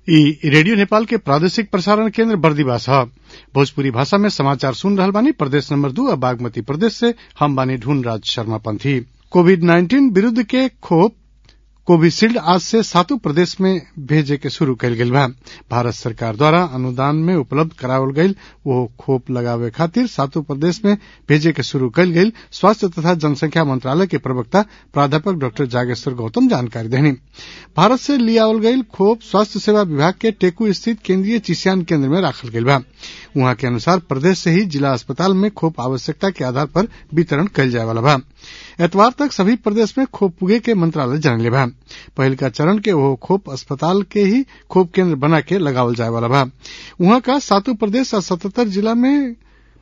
इ रेडियो नेपाल के प्रादेशिक प्रसारण केन्द्र बर्दिवास ह भोजपुरी भाषा में समाचार सुन रहल बानी प्रदेश नंबर दू आ बागमती प्रदेश से हम बानी ढूंढ राज शर्मा पंथी कोविड नाइन्टीन विरूद्ध के खोप कोविशील्ड आज से सातों प्रदेश में भेजे के शुरू कईल गईल बा भारत सरकार द्वारा अनुदान में उपलब्ध करावल गईल वो खोप लगावे खातिर सातों प्रदेश में भेजे के शुरू कईल गईल स्वास्थ्य तथा जनसंख्या मंत्रालय के प्रवक्ता प्राध्यापक डॉक्टर जागेश्वर गौतम जानकारी देनी भारत से लियावल गईल खोप स्वास्थ्य सेवा विभाग के टेकू स्थित केंद्रीय चिसियान केंद्र में राखल गईल बा उहाँ के अनुसार प्रदेश से ही जिला अस्पताल में खोप आवश्यकता के आधार पर वितरण कईल जाए वाला बा एतवार तक सभी प्रदेश में खोप पुगे के मंत्रालय जानले बा पहिल का चरण के वो खोप अस्पताल के ही खोप केंद्र बना के लगावल जाए वाला बा उहाँ का सातों प्रदेश और सतहत्तर जिला में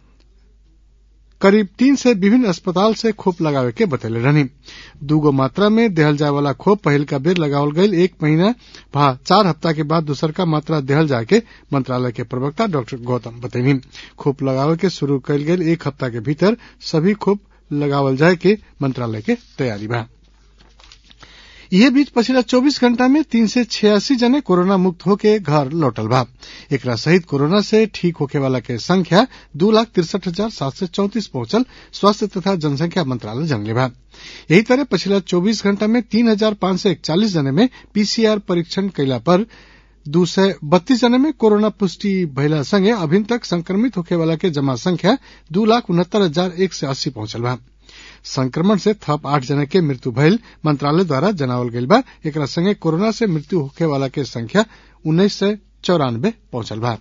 करीब तीन से विभिन्न अस्पताल से खोप लगावे के बतैले रहनी दूगो मात्रा में देहल जाए वाला खोप पहिल का बेर लगावल गईल एक महीना भा चार हफ्ता के बाद दूसर का मात्रा देहल जाए के मंत्रालय के प्रवक्ता डॉक्टर गौतम बतैनी खोप लगावे के शुरू कईल गईल एक हफ्ता के भीतर सभी खोप लगावल जाए के मंत्रालय के तैयारी बा यह बीच पिछला 24 घंटा में तीन से छियासी जने कोरोना मुक्त होके घर लौटल बा एकरा सहित कोरोना से ठीक होके वाला के संख्या दो लाख तिरसठ हजार सात सौ चौतीस पहुंचल स्वास्थ्य तथा जनसंख्या मंत्रालय जनले बा यही तरह पिछला 24 घंटा में तीन हजार पांच सौ इकचालीस जने में पीसीआर परीक्षण कैला पर दू सय बत्तीस जने में कोरोना पुष्टि भइला संगे अभिन तक संक्रमित होखे वाला के जमा संख्या दू लाख उनहत्तर हजार एक सय अस्सी पहुंचल बा संक्रमण से थप आठ जने के मृत्यु भइल मंत्रालय द्वारा जनावल गईल बा एकरा संगे कोरोना से मृत्यु होखे वाला के संख्या उन्नीस सय चौरानबे पहुंचल बा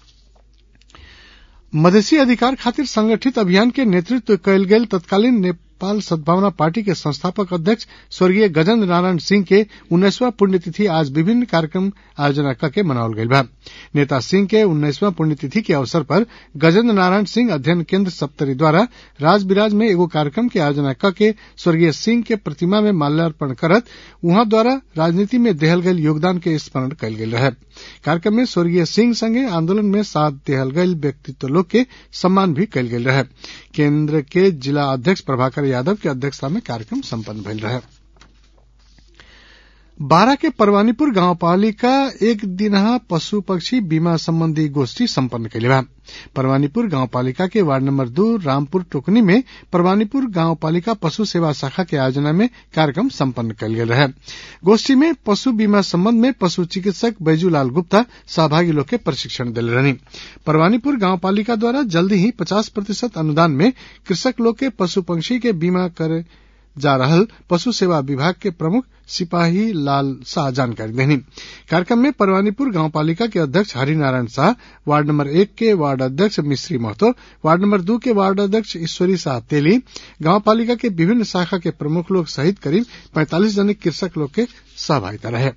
मधेसी अधिकार खातिर संगठित अभियान के नेतृत्व कयल गेल तत्कालीन नेपाल सद्भावना पार्टी के संस्थापक अध्यक्ष स्वर्गीय गजेन्द्र नारायण सिंह के उन्नीसवां पुण्यतिथि आज विभिन्न कार्यक्रम आयोजना करके मनावल गईल बा नेता सिंह के उन्नीसवां पुण्यतिथि के अवसर पर गजेन्द्र नारायण सिंह अध्ययन केंद्र सप्तरी द्वारा राज बिराज में एगो कार्यक्रम के आयोजना करके स्वर्गीय सिंह के प्रतिमा में माल्यार्पण करत उहाँ द्वारा राजनीति में देहल गईल योगदान के स्मरण कयल गेल रहे कार्यक्रम में स्वर्गीय सिंह संगे आंदोलन में साथ देहल गईल व्यक्तित्व लोग के सम्मान भी कयल गेल रहे केंद्र के जिला अध्यक्ष प्रभाकर यादव के अध्यक्षता में कार्यक्रम सम्पन्न भइल रहे बारा के परवानीपुर गांव पालिका एक दिनहा पशु पक्षी बीमा संबंधी गोष्ठी सम्पन्न कैले बा परवानीपुर गांव पालिका के वार्ड नंबर दो रामपुर टोकनी में परवानीपुर गांव पालिका पशु सेवा शाखा के आयोजना में कार्यक्रम सम्पन्न कयल गेल रहे गोष्ठी में पशु बीमा संबंध में पशु चिकित्सक बैजूलाल गुप्ता सहभागी लोग के प्रशिक्षण दिल रहनी परवानीपुर गांव पालिका द्वारा जल्दी ही पचास प्रतिशत अनुदान में कृषक लोग के पशु पंक्षी के बीमा करे जा रहल पशु सेवा विभाग के प्रमुख सिपाही लाल शाह जानकारी देनी कार्यक्रम में परवानीपुर गांव पालिका के अध्यक्ष हरिनारायण शाह वार्ड नंबर एक के वार्ड अध्यक्ष मिश्री महतो वार्ड नंबर दो के वार्ड अध्यक्ष ईश्वरी शाह तेली गांव पालिका के विभिन्न शाखा के प्रमुख लोग सहित करीब पैंतालीस जने कृषक लोग के सहभागिता रहे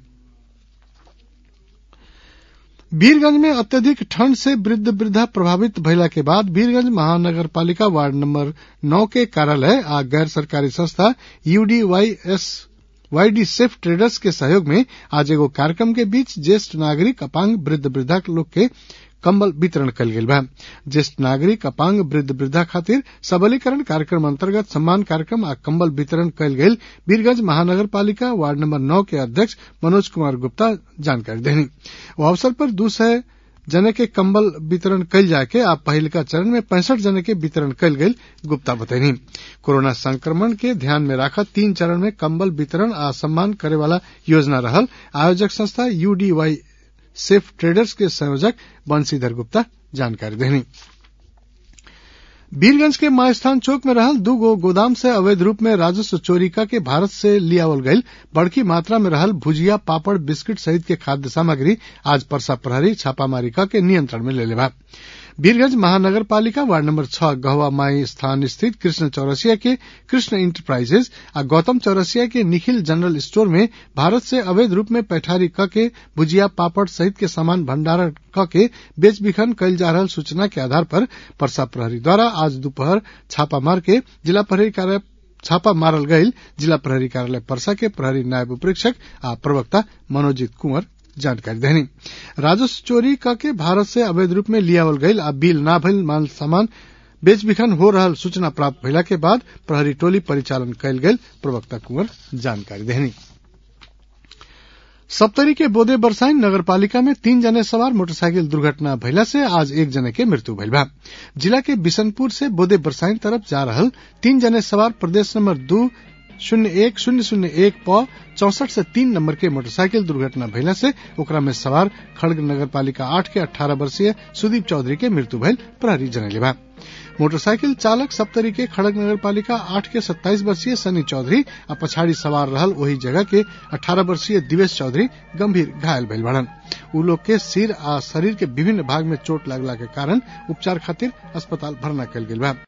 वीरगंज में अत्यधिक ठंड से वृद्ध वृद्धा प्रभावित भइला के बाद वीरगंज महानगर पालिका वार्ड नंबर नौ के कार्यालय आ गैर सरकारी संस्था यूडीवाईएस वाईडी सेफ ट्रेडर्स के सहयोग में आज एगो कार्यक्रम के बीच ज्येष्ठ नागरिक अपांग वृद्ध वृद्धा लोग के कंबल वितरण कल गेल बा ज्येष्ठ नागरिक अपांग वृद्ध वृद्धा खातिर सबलीकरण कार्यक्रम अंतर्गत सम्मान कार्यक्रम आ कंबल वितरण कल गेल वीरगंज महानगर पालिका वार्ड नंबर नौ के अध्यक्ष मनोज कुमार गुप्ता जानकारी देनी वो अवसर पर दू सय जने के कंबल वितरण कल जाके आ पहिलका चरण में पैंसठ जने के वितरण कल गेल गुप्ता बतैनी कोरोना संक्रमण के ध्यान में राखत तीन चरण में कंबल वितरण आ सम्मान करे वाला योजना रहल आयोजक संस्था यूडीवाई सेफ ट्रेडर्स के संयोजक बंशीधर गुप्ता जानकारी देनी वीरगंज के मायस्थान चौक में रहल दू गो गोदाम से अवैध रूप में राजस्व चोरी के भारत से लियावल गईल बड़की मात्रा में रहल भुजिया पापड़ बिस्किट सहित के खाद्य सामग्री आज परसा प्रहरी छापामारी के नियंत्रण में ले लेबा वीरगंज महानगर पालिका वार्ड नंबर छह गहवा माई स्थान स्थित कृष्ण चौरसिया के कृष्ण इंटरप्राइजेज आ गौतम चौरसिया के निखिल जनरल स्टोर में भारत से अवैध रूप में पैठारी क के भुजिया पापड़ सहित के सामान भंडारण क के बेच बिखन कयल जा रहल सूचना के आधार पर परसा प्रहरी द्वारा आज दोपहर छापा मार के जिला प्रहरी कार्यालय छापा मारल गईल जिला प्रहरी कार्यालय परसा के प्रहरी नायब उपरीक्षक आ प्रवक्ता मनोजीत कुंवर जानकारी देनी राजस्व चोरी करके भारत से अवैध रूप में लियावल गईल आ बिल ना भइल माल सामान बेच बिखन हो रहल सूचना प्राप्त भइला के बाद प्रहरी टोली परिचालन कयल गेल प्रवक्ता कुंवर जानकारी देनी सप्तरी के बोदे बरसाइन नगरपालिका में तीन जने सवार मोटरसाइकिल दुर्घटना भइला से आज एक जने के मृत्यु भइल बा जिला के बिशनपुर से बोदे बरसाइन तरफ जा रहल तीन जने सवार प्रदेश नंबर दू शून्य एक शून्य शून्य एक प चौसठ से तीन नंबर के मोटरसाइकिल दुर्घटना भइला से ओकरा में सवार खड़ग नगर पालिका आठ के अठारह वर्षीय सुदीप चौधरी के मृत्यु भइल प्रहरी जनैले बा मोटरसाइकिल चालक सप्तरी के खड़ग नगर पालिका आठ के सत्ताईस वर्षीय सनी चौधरी आ पछाड़ी सवार रहल वही जगह के अठारह वर्षीय दिवेश चौधरी गंभीर घायल भइल बड़न उ लोग के सिर आ शरीर के विभिन्न भाग में चोट लागला के कारण उपचार खातिर अस्पताल भर्ना कयल गेल बा